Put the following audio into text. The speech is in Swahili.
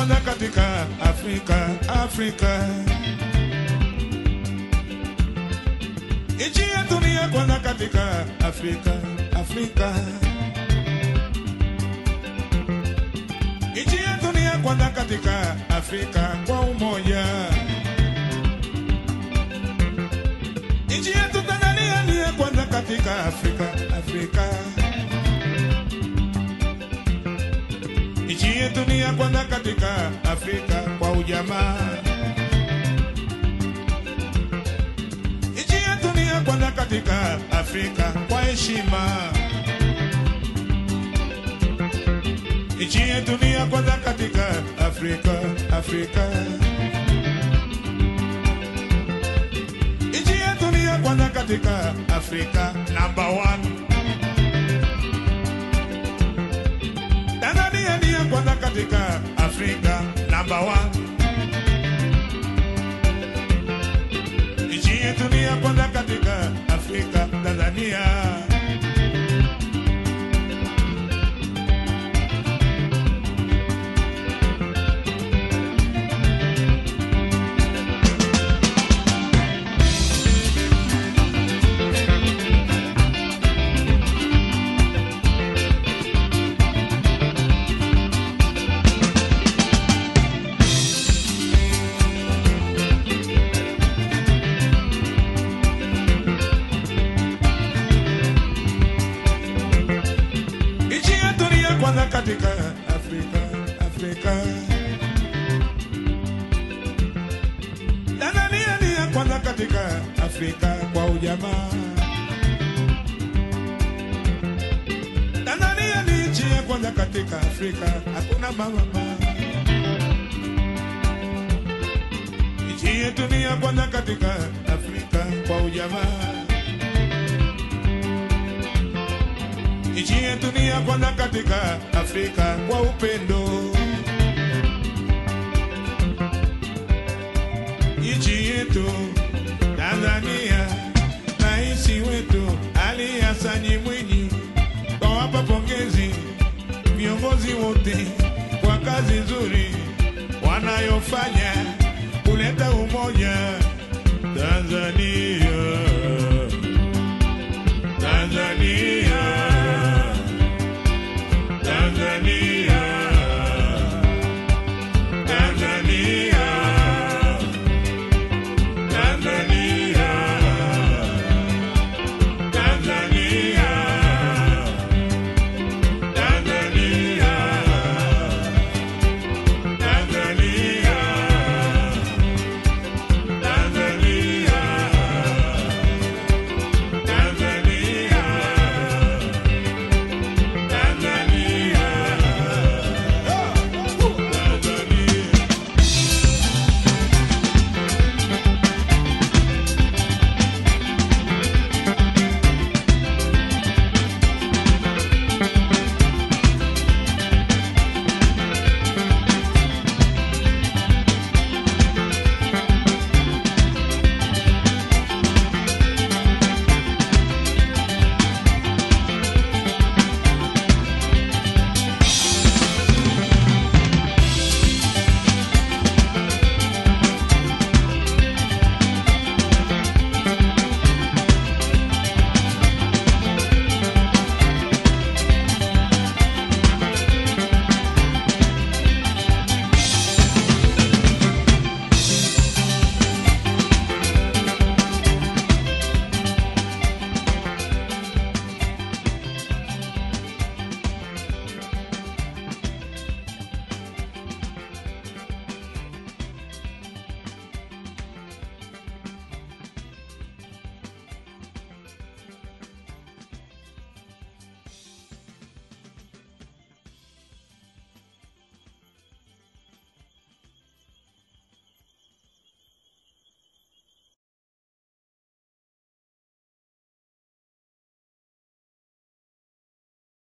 kwanza katika Afrika, Afrika. Nchi yetu ni ya kwanza katika Afrika, Afrika. Nchi yetu ni ya kwanza katika Afrika kwa umoja. Nchi yetu Tanzania ni ya kwanza katika Afrika, Afrika. Nchi yetu ni ya kwanza katika Afrika kwa ujamaa. Nchi yetu ni ya kwanza katika Afrika kwa heshima. Nchi yetu ni ya kwanza katika Afrika, Afrika. Nchi yetu ni ya kwanza katika Afrika, number one. Tanzania ni ya kwanza katika Afrika, number one. Nchi yetu ni ya kwanza katika Afrika, Tanzania. Nchi yetu ni ya kwanza katika Afrika, Afrika. Tanzania ni ya kwanza katika Afrika kwa ujamaa. Tanzania ni nchi ya kwanza katika Afrika, hakuna mama. Nchi yetu ni ya kwanza katika Afrika kwa ujamaa. Nchi yetu ni ya kwanza katika Afrika kwa upendo. Nchi yetu Tanzania, rais wetu Ali Hassan Mwinyi, twawapa pongezi viongozi wote kwa kazi nzuri wanayofanya.